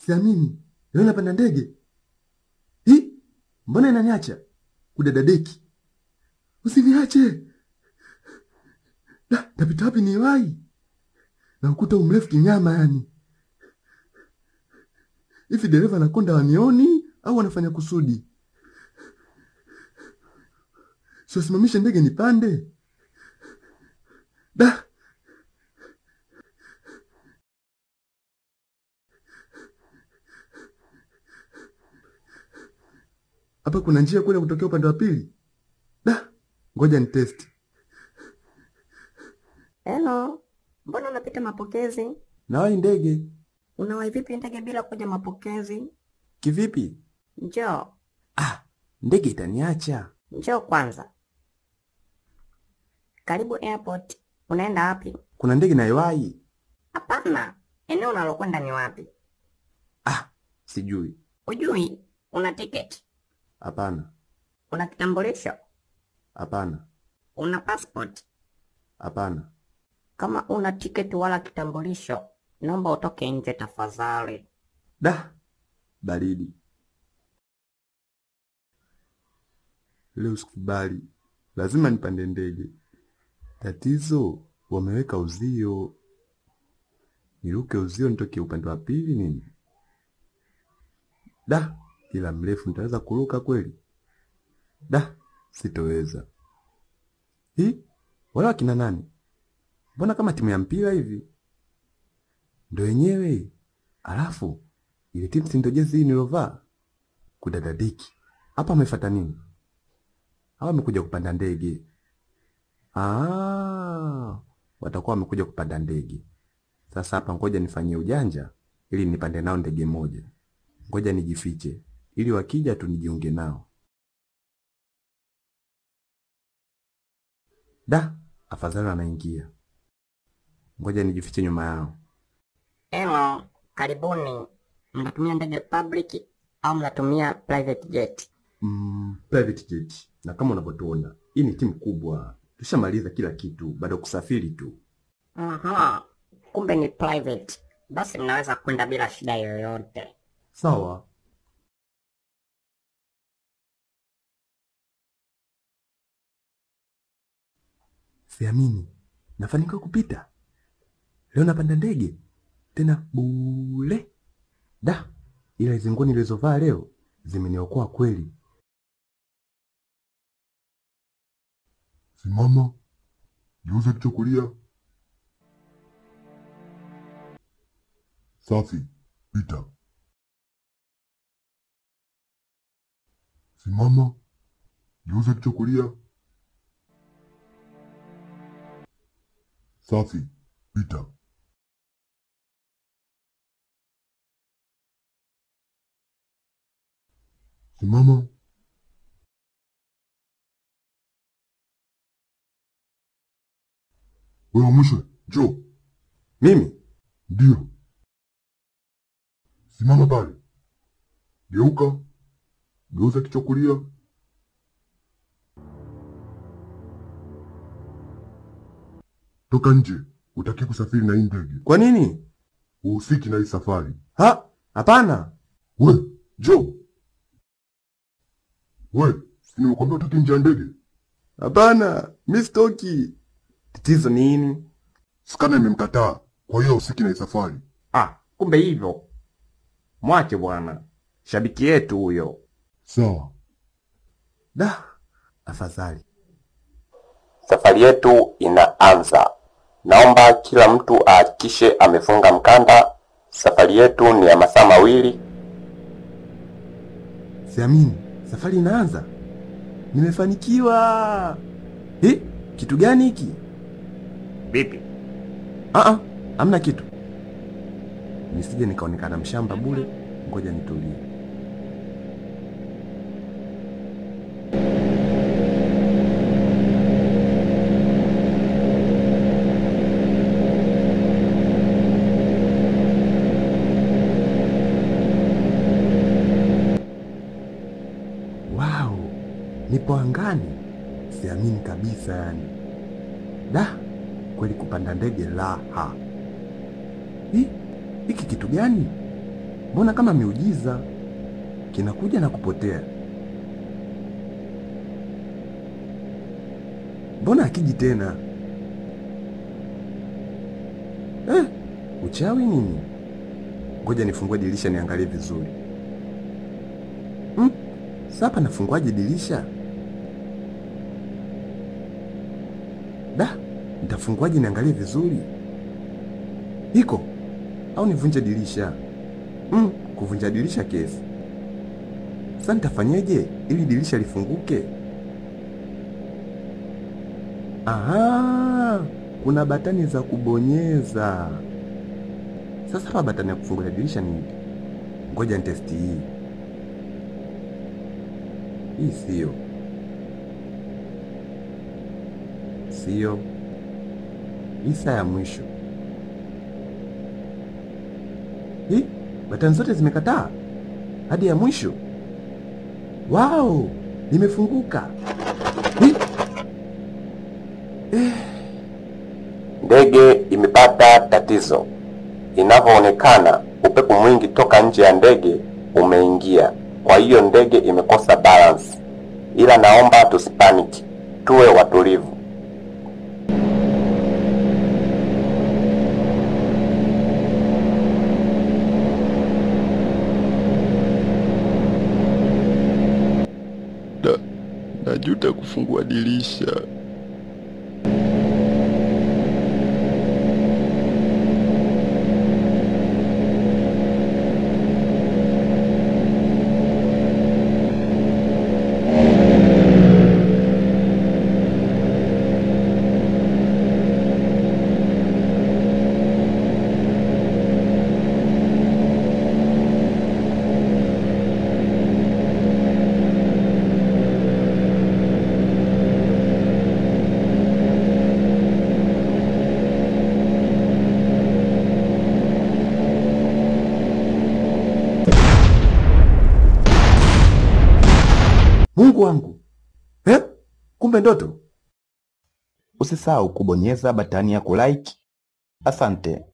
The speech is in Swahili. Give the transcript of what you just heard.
Siamini. Leo napanda ndege. Hi? Mbona inaniacha? Kudadadeki. Usiniache. Da, tapita wapi ni wai? Na ukuta umrefu kinyama yani. Hivi dereva anakonda wanioni au wanafanya kusudi? Siwasimamishe ndege nipande. Da. Hapa kuna njia kule kutokea upande wa pili. Da. Ngoja ni test. Hello, mbona unapita mapokezi? Nawai ndege. Unawahi vipi ndege bila kuja mapokezi? Kivipi? Njoo, Ah, ndege itaniacha. njoo kwanza. Karibu airport. Unaenda wapi? Kuna ndege naiwai. Hapana, eneo unalokwenda ni wapi? Ah, sijui. Ujui? Una tiketi? Hapana. Una kitambulisho? Hapana. Una passport? Hapana. Kama una tiketi wala kitambulisho, naomba utoke nje tafadhali. Da. Baridi. Leo sikubali. Lazima nipande ndege. Tatizo wameweka uzio. Niruke uzio nitoke upande wa pili nini? Da, ila mrefu nitaweza kuruka kweli? Da, sitoweza. Hi, wala wakina nani? Mbona kama timu ya mpira hivi? Ndo wenyewe. Alafu ile timu si ndo jezi hii nilovaa? Kudadadiki. Hapa amefuata nini? Hawa wamekuja kupanda ndege. Ah, watakuwa wamekuja kupanda ndege. Sasa hapa ngoja nifanyie ujanja ili nipande nao ndege moja. Ngoja nijifiche ili wakija tu nijiunge nao. Da, afadhali wanaingia. Ngoja nijifiche nyuma yao. Hello, karibuni. Mnatumia ndege public au mnatumia private jet? Mm, private jet. Na kama unavyotuona, hii ni timu kubwa. Tushamaliza kila kitu, bado kusafiri tu. Aha, kumbe ni private. Basi mnaweza kwenda bila shida yoyote. Sawa. Siamini, nafanikiwa kupita leo. Napanda ndege tena bule. Da, ila hizi nguo nilizovaa leo zimeniokoa kweli. Simama, geuza kichwa kulia. Safi, pita. Simama, geuza kichwa kulia. Safi, pita. Simama. Wewe mwisho, njoo. Mimi Ndio. Simama pale. Geuka. Geuza kichwa kulia. Toka nje. Utaki kusafiri na hii ndege. kwa nini? Uhusiki na hii safari. Ha, hapana. We, njoo. We, si nimekuambia utoke nje ya ndege. Hapana, mi sitoki. Tatizo ni nini? Skana imemkataa. Kwa hiyo uhusiki na hii safari. Ah, kumbe hivyo. Mwache bwana, shabiki yetu huyo. Sawa. Da, afadhali. Safari yetu inaanza. Naomba kila mtu ahakikishe amefunga mkanda. Safari yetu ni ya masaa mawili. Siamini, safari inaanza. Nimefanikiwa. Hi, kitu gani hiki? Vipi? Ah ah, hamna kitu. Nisije nikaonekana mshamba bure, ngoja nitulie. Wow, nipo angani. Siamini kabisa yani. Da, kweli kupanda ndege raha. Hi, hiki kitu gani? Mbona kama miujiza kinakuja na kupotea? Mbona akiji tena? Eh, uchawi nini? Ngoja nifungue dirisha niangalie vizuri. Hmm, sasa nafunguaje dirisha? Da, nitafunguaje niangalie vizuri? Iko au nivunje dirisha? Mm, kuvunja dirisha kesi. Sasa nitafanyeje ili dirisha lifunguke? Aha, kuna batani za kubonyeza. Sasa hapa batani ya kufungulia dirisha ni ipi? Ngoja nitesti hii. Hii sio, sio hii, saa ya mwisho hii. Batani zote zimekataa hadi ya mwisho. Wow, limefunguka hii. Ndege imepata tatizo. Inavyoonekana, upepo mwingi toka nje ya ndege umeingia, kwa hiyo ndege imekosa balance. Ila naomba tusipaniki, tuwe watulivu. Na, najuta kufungua dirisha. Mungu wangu eh? Kumbe ndoto. Usisahau kubonyeza batani ya kulike. Asante.